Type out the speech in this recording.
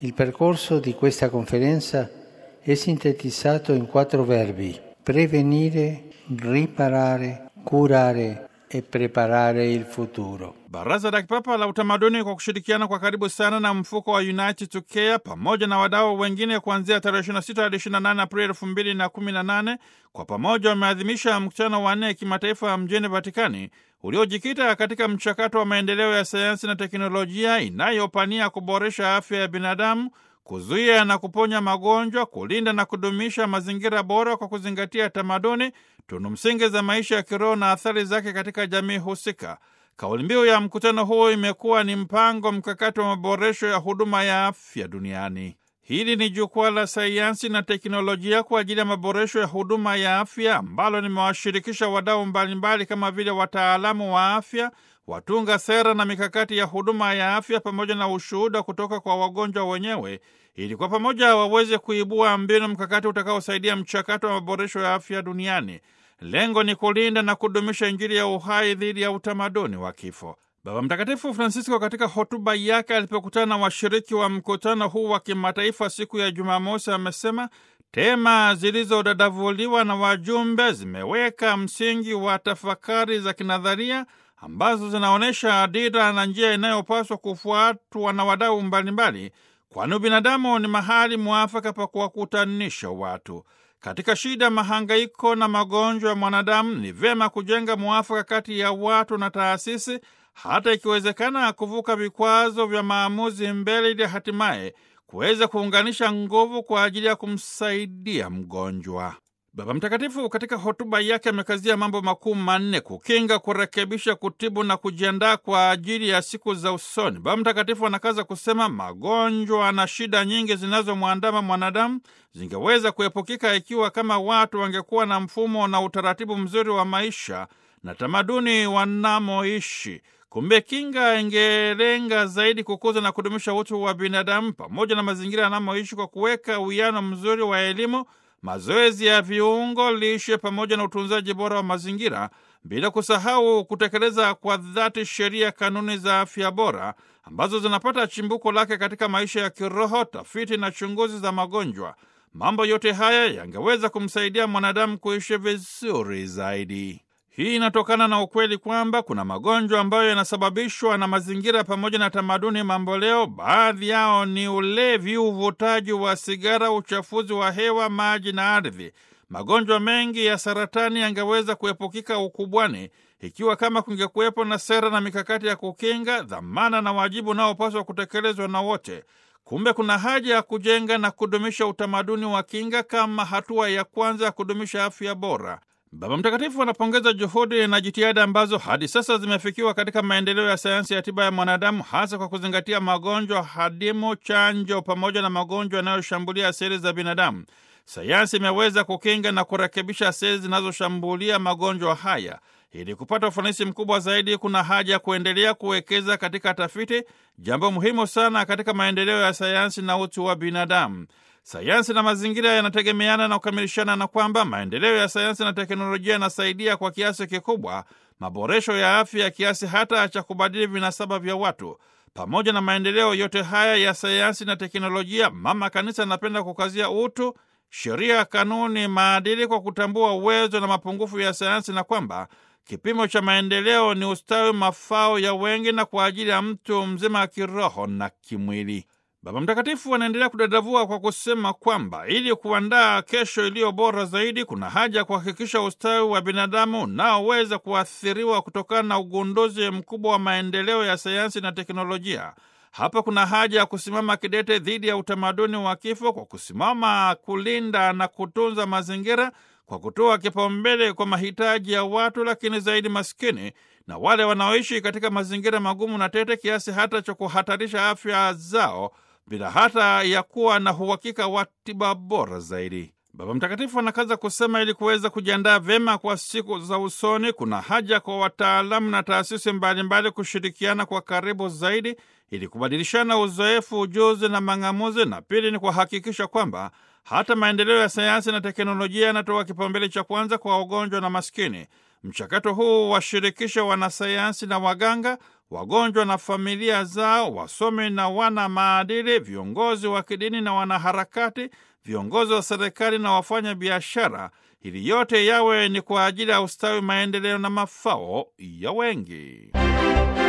Il percorso di questa conferenza è sintetizzato in quattro verbi: prevenire, riparare, curare e preparare il futuro. Baraza la Kipapa la Utamaduni kwa kushirikiana kwa karibu sana na mfuko wa United to Care pamoja na wadau wengine kuanzia tarehe 26 hadi 28 Aprili 2018 kwa pamoja wameadhimisha mkutano wa nne kimataifa mjini Vatikani uliojikita katika mchakato wa maendeleo ya sayansi na teknolojia inayopania kuboresha afya ya binadamu, kuzuia na kuponya magonjwa, kulinda na kudumisha mazingira bora kwa kuzingatia tamaduni, tunu msingi za maisha ya kiroho na athari zake katika jamii husika. Kauli mbiu ya mkutano huo imekuwa ni mpango mkakati wa maboresho ya huduma ya afya duniani. Hili ni jukwaa la sayansi na teknolojia kwa ajili ya maboresho ya huduma ya afya ambalo limewashirikisha wadau mbalimbali kama vile wataalamu wa afya, watunga sera na mikakati ya huduma ya afya, pamoja na ushuhuda kutoka kwa wagonjwa wenyewe, ili kwa pamoja waweze kuibua mbinu mkakati utakaosaidia mchakato wa maboresho ya afya duniani. Lengo ni kulinda na kudumisha Injili ya uhai dhidi ya utamaduni wa kifo. Baba Mtakatifu Francisco katika hotuba yake alipokutana na washiriki wa mkutano huu wa kimataifa siku ya Jumamosi amesema tema zilizodadavuliwa na wajumbe zimeweka msingi wa tafakari za kinadharia ambazo zinaonyesha dira na njia inayopaswa kufuatwa na wadau mbalimbali, kwani ubinadamu ni mahali mwafaka pa kuwakutanisha watu. Katika shida, mahangaiko na magonjwa ya mwanadamu, ni vyema kujenga mwafaka kati ya watu na taasisi, hata ikiwezekana kuvuka vikwazo vya maamuzi mbele, ili hatimaye kuweza kuunganisha nguvu kwa ajili ya kumsaidia mgonjwa. Baba Mtakatifu katika hotuba yake amekazia mambo makuu manne: kukinga, kurekebisha, kutibu na kujiandaa kwa ajili ya siku za usoni. Baba Mtakatifu anakaza kusema magonjwa na shida nyingi zinazomwandama mwanadamu zingeweza kuepukika ikiwa kama watu wangekuwa na mfumo na utaratibu mzuri wa maisha na tamaduni wanamoishi. Kumbe kinga ingelenga zaidi kukuza na kudumisha utu wa binadamu pamoja na mazingira yanamoishi kwa kuweka uwiano mzuri wa elimu mazoezi ya viungo, lishe pamoja na utunzaji bora wa mazingira, bila kusahau kutekeleza kwa dhati sheria, kanuni za afya bora ambazo zinapata chimbuko lake katika maisha ya kiroho, tafiti na chunguzi za magonjwa. Mambo yote haya yangeweza kumsaidia mwanadamu kuishi vizuri zaidi. Hii inatokana na ukweli kwamba kuna magonjwa ambayo yanasababishwa na mazingira pamoja na tamaduni mamboleo. Baadhi yao ni ulevi, uvutaji wa sigara, uchafuzi wa hewa, maji na ardhi. Magonjwa mengi ya saratani yangeweza kuepukika ukubwani ikiwa kama kungekuwepo na sera na mikakati ya kukinga, dhamana na wajibu unaopaswa kutekelezwa na wote. Kumbe kuna haja ya kujenga na kudumisha utamaduni wa kinga kama hatua ya kwanza ya kudumisha afya bora. Baba Mtakatifu anapongeza juhudi na jitihada ambazo hadi sasa zimefikiwa katika maendeleo ya sayansi ya tiba ya mwanadamu, hasa kwa kuzingatia magonjwa hadimu, chanjo pamoja na magonjwa yanayoshambulia seli za binadamu. Sayansi imeweza kukinga na kurekebisha seli zinazoshambulia magonjwa haya. Ili kupata ufanisi mkubwa zaidi, kuna haja ya kuendelea kuwekeza katika tafiti, jambo muhimu sana katika maendeleo ya sayansi na utu wa binadamu. Sayansi na mazingira yanategemeana na kukamilishana, na kwamba maendeleo ya sayansi na teknolojia yanasaidia kwa kiasi kikubwa maboresho ya afya ya kiasi hata cha kubadili vinasaba vya watu. Pamoja na maendeleo yote haya ya sayansi na teknolojia, Mama Kanisa anapenda kukazia utu, sheria, kanuni, maadili, kwa kutambua uwezo na mapungufu ya sayansi, na kwamba kipimo cha maendeleo ni ustawi, mafao ya wengi na kwa ajili ya mtu mzima wa kiroho na kimwili. Baba Mtakatifu anaendelea kudadavua kwa kusema kwamba ili kuandaa kesho iliyo bora zaidi, kuna haja ya kuhakikisha ustawi wa binadamu unaoweza kuathiriwa kutokana na ugunduzi mkubwa wa maendeleo ya sayansi na teknolojia. Hapa kuna haja ya kusimama kidete dhidi ya utamaduni wa kifo kwa kusimama kulinda na kutunza mazingira kwa kutoa kipaumbele kwa mahitaji ya watu, lakini zaidi maskini na wale wanaoishi katika mazingira magumu na tete kiasi hata cha kuhatarisha afya zao bila hata ya kuwa na uhakika wa tiba bora zaidi. Baba Mtakatifu anakaza kusema, ili kuweza kujiandaa vyema kwa siku za usoni, kuna haja kwa wataalamu na taasisi mbalimbali kushirikiana kwa karibu zaidi ili kubadilishana uzoefu, ujuzi na mang'amuzi, na pili ni kuhakikisha kwamba hata maendeleo ya sayansi na teknolojia yanatoa kipaumbele cha kwanza kwa wagonjwa na maskini. Mchakato huu washirikisha wanasayansi na waganga, wagonjwa na familia zao, wasomi na wana maadili, viongozi wa kidini na wanaharakati, viongozi wa serikali na wafanya biashara, ili yote yawe ni kwa ajili ya ustawi, maendeleo na mafao ya wengi.